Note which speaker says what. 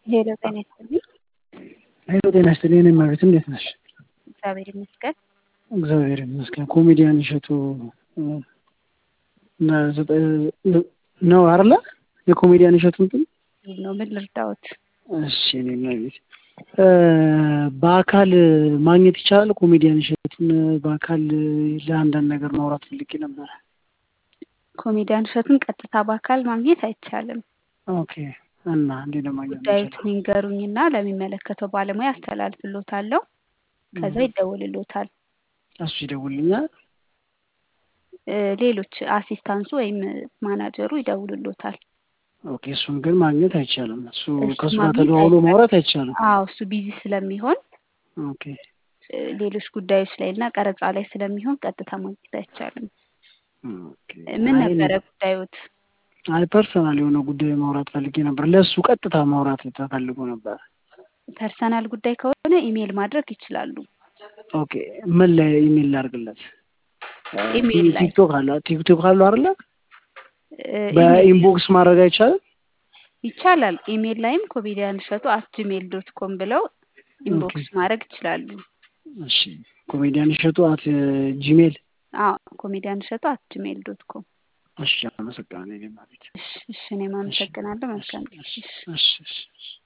Speaker 1: ሄሎ ጤና ይስጥልኝ።
Speaker 2: ሄሎ ጤና ይስጥልኝ። እኔ እመቤት እንዴት ነሽ?
Speaker 1: እግዚአብሔር ይመስገን።
Speaker 2: እግዚአብሔር ይመስገን። ኮሜዲያን እሸቱ ነው አይደለ? የኮሜዲያን እሸቱ እንትን
Speaker 1: ነው ምን ልርዳዎት?
Speaker 2: እሺ እኔ እመቤት በአካል ማግኘት ይቻላል? ኮሜዲያን እሸቱን በአካል ለአንዳንድ ነገር ማውራት ፈልጌ ነበረ።
Speaker 1: ኮሜዲያን እሸቱን ቀጥታ በአካል ማግኘት አይቻልም።
Speaker 2: ኦኬ እና እንዴት ነው ማግኘት
Speaker 1: ጉዳዩትን ይንገሩኝና ለሚመለከተው ባለሙያ አስተላልፍሎታለሁ። ከዛ ይደውልሎታል።
Speaker 2: እሱ ይደውልኛል።
Speaker 1: እ ሌሎች አሲስታንሱ ወይም ማናጀሩ ይደውልሎታል።
Speaker 2: ኦኬ እሱን ግን ማግኘት አይቻልም። እሱ
Speaker 1: እሱ
Speaker 2: ከእሱ ጋር
Speaker 1: ማግኘት
Speaker 2: ተደዋውሎ
Speaker 1: አይቻልም።
Speaker 2: ማውራት አይቻልም።
Speaker 1: አዎ እሱ ቢዚ ስለሚሆን
Speaker 2: ኦኬ
Speaker 1: እ ሌሎች ጉዳዮች ላይ እና ቀረጻ ላይ ስለሚሆን ቀጥታ ማግኘት አይቻልም።
Speaker 2: ኦኬ
Speaker 1: እ ምን
Speaker 2: አይ
Speaker 1: ነበረ ጉዳዮት?
Speaker 2: አይ ፐርሰናል የሆነ ጉዳይ ማውራት ፈልጌ ነበር። ለእሱ ቀጥታ ማውራት ተፈልጎ ነበር።
Speaker 1: ፐርሰናል ጉዳይ ከሆነ ኢሜይል ማድረግ ይችላሉ።
Speaker 2: ኦኬ ምን ላይ ኢሜል ላድርግለት?
Speaker 1: ኢሜይል ላይ
Speaker 2: ቲክቶክ አለ ቲክቶክ አለው አይደለ?
Speaker 1: እ ኢሜይል
Speaker 2: በኢንቦክስ ማድረግ አይቻልም?
Speaker 1: ይቻላል። ኢሜይል ላይም ኮሜዲያን እሸቱ አት ጂሜል ዶት ኮም ብለው ኢንቦክስ ማድረግ ይችላሉ።
Speaker 2: እሺ ኮሜዲያን እሸቱ አት ጂሜል
Speaker 1: አዎ ኮሜዲያን እሸቱ አት ጂሜል ዶት ኮም።
Speaker 2: እሺ አመሰግናለሁ። እኔ ማለት
Speaker 1: እሺ እሺ እኔም አመሰግናለሁ። መልካም ጊዜ።
Speaker 2: እሺ
Speaker 1: እሺ
Speaker 2: እሺ እሺ